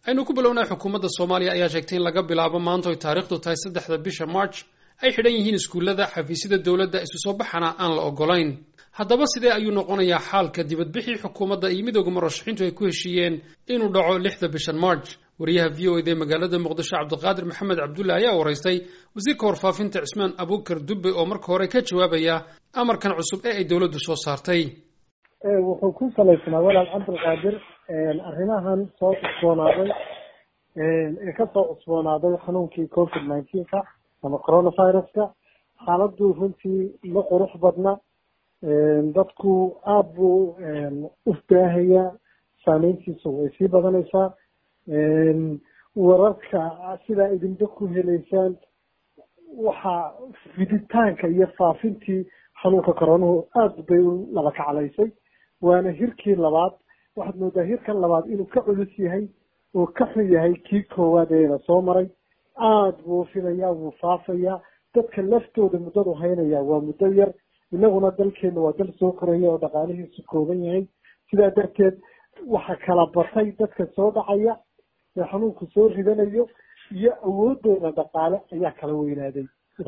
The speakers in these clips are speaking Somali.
aynu ku bilownay xukuumadda soomaaliya ayaa sheegtay in laga bilaabo maanta oy taariikhdu tahay saddexda bisha march ay xidhan yihiin iskuullada xafiisyada dowladda isu soo baxana aan la ogolayn haddaba sidee ayuu noqonayaa xaalka dibadbixii xukuumadda iyo midooda murashaxiintu ay ku heshiiyeen inuu dhaco lixda bishan march wariyaha v o ed ee magaalada muqdisho cabdiqaadir maxamed cabdulle ayaa waraystay wasiirka warfaafinta cismaan abuukar dubbe oo marka hore ka jawaabaya amarkan cusub ee ay dowladdu soo saartay wuxuu ku salaysnaa walaal cabdilqaadir arrimahan soo cusboonaaday ee kasoo cusboonaaday xanuunkii covid nineteenka ama coronaviruska xaaladdu runtii ma qurux badna dadku aada buu u baahayaa saameyntiisu way sii badanaysaa wararka sidaa idinba ku heleysaan waxaa fiditaanka iyo faafintii xanuunka coronuhu aada bay u laba kaclaysay waana hirkii labaad waxaad moodaa hirkan labaad inuu ka culus yahay oo ka xun yahay kii koowaad eena soo maray aada buu filayaa wuu faafayaa dadka laftooda muddadu haynayaa waa muddo yar inaguna dalkeena waa dal soo koraya oo dhaqaalihiisu kooban yahay sidaa darteed waxa kala batay dadka soo dhacaya ee xanuunku soo ridanayo iyo awoodooda dhaqaale ayaa kala weynaaday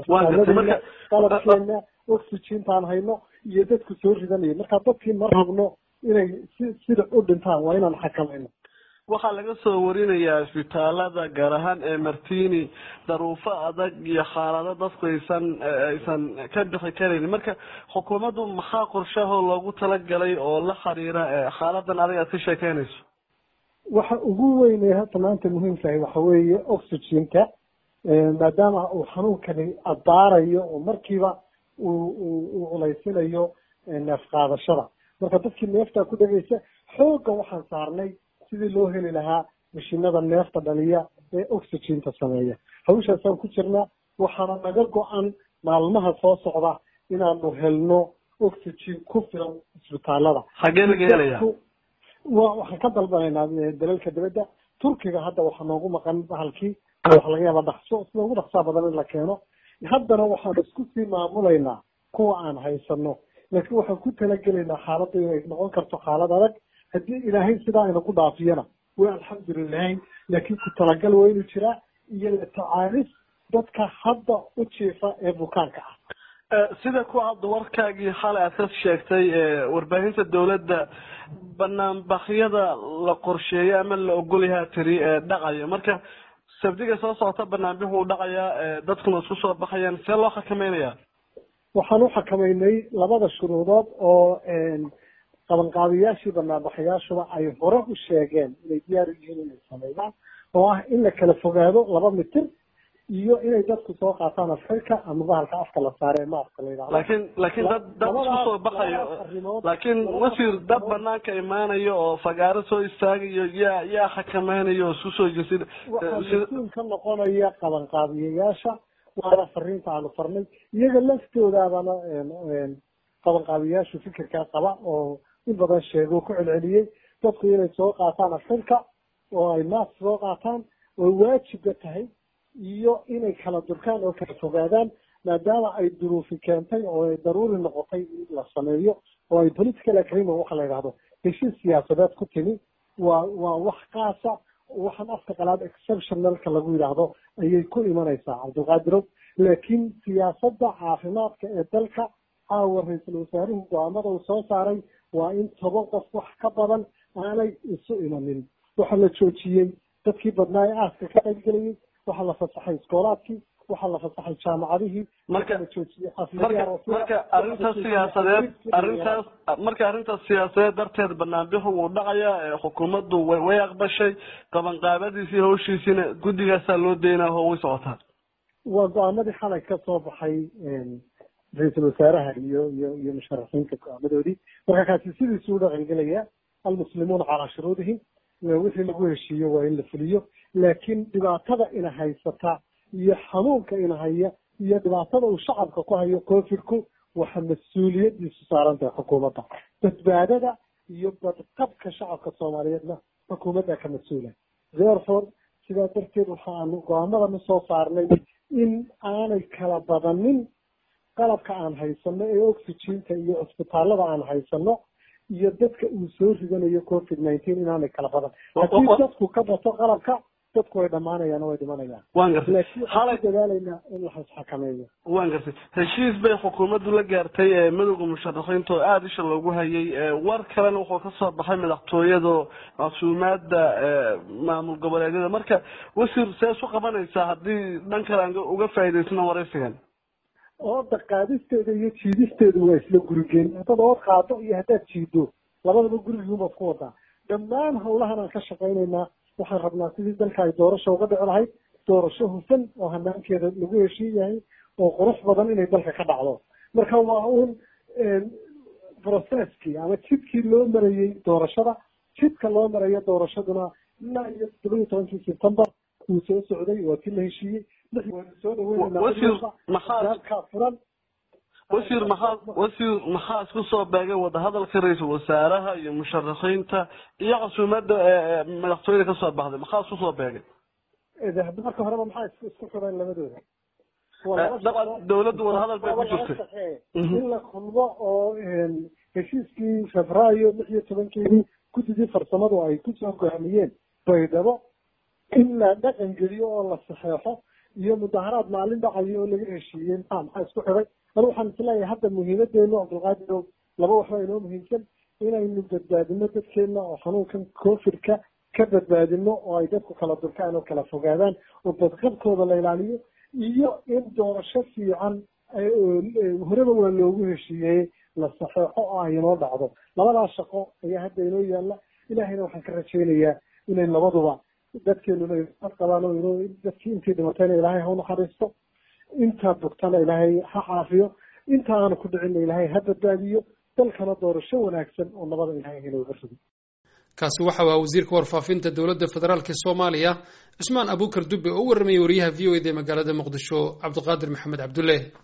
qalabkeena oxygentaan hayno iyo dadku soo ridanayo marka dadkii ma rabno inay si sida u dhintaan waa inaan xakamayno waxaa laga soo warinayaa isbitaalada gaar ahaan ee martini daruufo adag iyo xaalado dadku aysan aysan ka bixi karaynin marka xukuumaddu maxaa qorshahoo loogu talagalay oo la xiriira xaaladan adiga aad ka sheekeynayso waxa ugu weyn ee hadda maanta muhiimkahay waxa weeye oxygenka maadaama uu xanuunkani abaarayo oo markiiba uu uu culaysinayo neef qaadashada marka dadkii neeftaa ku dhegaysa xoogga waxaan saarnay sidii loo heli lahaa mashiinada neefta dhaliya ee oxygenta sameeya hawshaasaan ku jirnaa waxaana naga go-an maalmaha soo socda inaanu helno oxygen ku filan isbitaalada xagee laga helaya wa waxaan ka dalbanaynaa dalalka dibadda turkiga hadda waxaa noogu maqan bahalkii waxa laga yaaba dhaqso sida ugu dhaqsaa badan in la keeno haddana waxaan isku sii maamulaynaa kuwa aan haysano laakiin waxaan ku talagelaynaa xaaladda inay noqon karto xaalad adag haddii ilaahay sidaa inaku dhaafiyana way alxamdulilahi laakiin ku talagal waa inuu jiraa iyo la tacaalis dadka hadda u jiifa ee bukaanka ah sida ku hadda warkaagii xalay aad ka sheegtay warbaahinta dawladda banaanbaxyada la qorsheeyo ama la ogolyahaa tiri dhacaya marka sabdiga soo socota banaanbixu u dhacayaa dadkuna isku soo baxayaan see loo xakameynaya waxaan u xakameynay labada shuruudood oo qabanqaabiyaashii banaanbaxayaashuba ay hore u sheegeen inay diyaar u yihiin inay sameeyaan oo ah in la kala fogaado laba mitir iyo inay dadku soo qaataan afxirka ama bahalka afka la saare maaska la yidhahdo laakiin laakiin dad dad isku soo baxayo laakiin wasiir dad banaanka imaanayo oo fagaaro soo istaagayo yaa yaa xakameynayo oo isku soo jesid waxaa mas-uul ka noqonaya qabanqaabiyayaasha waana fariinta aanu farnay iyaga laftoodaabana qabanqaabiyayaashu fikirkaa qaba oo in badan sheego ku celceliyey dadku inay soo qaataan afxirka oo ay mask soo qaataan oo waajibka tahay iyo inay kala durkaan oo kala fogaadaan maadaama ay duruufi keentay oo ay daruuri noqotay in la sameeyo oo ay political agreement waxa la yidhahdo heshiis siyaasadeed ku timi waa waa wax kaasa waxaan afka qalaad exceptionalka lagu yidhaahdo ayay ku imanaysaa cabdilqaadirow laakiin siyaasadda caafimaadka ee dalka caawa ra-iisul wasaaruhu go-aamada uu soo saaray waa in toban qof wax ka badan aanay isu imanin waxaa la joojiyey dadkii badnaa ee aaska ka qaybgelayay waxaa la fasaxay iskoolaadkii waxaa la fasaxay jaamacadihii marka la joojiyey marka marka arrintaas siyaasadeed arrintaas marka arrintaas siyaasadeed darteed banaanbixu wuu dhacayaa xukuumaddu way way aqbashay qabanqaabadiisii hawshiisiina guddigaasaa loo daynaa oo way socotaa waa go-aamadii xalay ka soo baxay ra-iisul wasaaraha iyo iyo iyo musharaxiinta go-aamadoodii marka kaasi sidiisuu dhaqangelaya almuslimuuna calaa shuruudihim wixii lagu heshiiyo waa in la fuliyo laakiin dhibaatada ina haysata iyo xanuunka ina haya iyo dhibaatada uu shacabka ku hayo covidku waxa mas-uuliyadiisu saaran tahay xukuumadda badbaadada iyo badqabka shacabka soomaaliyeedna xukuumadda ka mas-uula therefore sidaa darteed waxaanu go-aamadanu soo saarnay in aanay kala badanin qalabka aan haysano ee oxygenka iyo cisbitaalada aan haysano iyo dadka uu soo ridanayo covid nineteen inaanay kala badan haddii dadku ka bato qalabka dadku way dhammaanayaan oo way dhimanayaan waan gartay laakiin waxaan ku dadaalaynaa in la xakameeyo waan gartay heshiis bay xukuumaddu la gaartay ee midowda musharaxiinta oo aada isha loogu hayay war kalena wuxuu kasoo baxay madaxtooyada casuumaada maamul goboleedyada marka wasiir see isu qabanaysaa haddii dhan kale aan uga faa'iidaysano waraysigan ooda qaadisteeda iyo jiidisteedu waa isla gurigeen haddaad ood qaado iyo haddaad jiido labadaba gurigiibaad ku wadaa dhammaan hawlahan aan ka shaqaynaynaa waxaan rabnaa sidii dalka ay doorasho uga dhici lahayd doorasho hufan oo hanaankeeda lagu heshiin yahay oo qurux badan inay dalka ka dhacdo marka waa uun processkii ama jidkii loo marayey doorashada jidka loo marayo doorashaduna ilaa iyo todoba iyo tobankii september wuu soo socday waa kii la heshiiyey waanu soo dhaweynaa furan wasiir maxaa wasiir maxaa isku soo beegay wadahadalka ra-iisul wasaaraha iyo musharaxiinta iyo casuumada madaxtooyada kasoo baxday maxaa isku soo beegay marka horeba maxaa isku isku xidhan labadooda dabcan dawladdu wadahadal bay ku jirtay in la kulmo oo heshiiskii febraayo lix iyo tobankeedii guddigii farsamadu ay kusoo gohamiyeen baydhabo in la dhaqan geliyo oo la saxeexo iyo mudaharaad maalin dhacayo oo laga heshiiyey maxaa maxaa isku xidhay anu waxaan isleeyahay hadda muhiimadeenu cabdulqaadirow laba waxba inoo muhiimsan inaynu badbaadino dadkeena oo xanuunkan covidka ka badbaadino oo ay dadku kala durkaan oo kala fogaadaan oo badqabkooda la ilaaliyo iyo in doorasho fiican horeba waa loogu heshiiyey la saxeexo oo ay inoo dhacdo labadaas shaqo ayaa hadda inoo yaalla ilaahayna waxaan ka rajaynayaa inay labaduba dadkeenuna ad qabaan oo inoo dadkii intii dhimatayna ilaahay ha unaxariisto intaa bogtana ilaahay ha caafiyo inta aanu ku dhicinna ilaahay ha badbaadiyo dalkana doorasho wanaagsan oo nabada ilaahay inooga rido kaasi waxa waa wasiirka warfaafinta dowladda federaalk ee soomaaliya cusmaan abuukar dube oo u warramayay wariyaha v o eda ee magaalada muqdisho cabdiqaadir maxamed cabdulle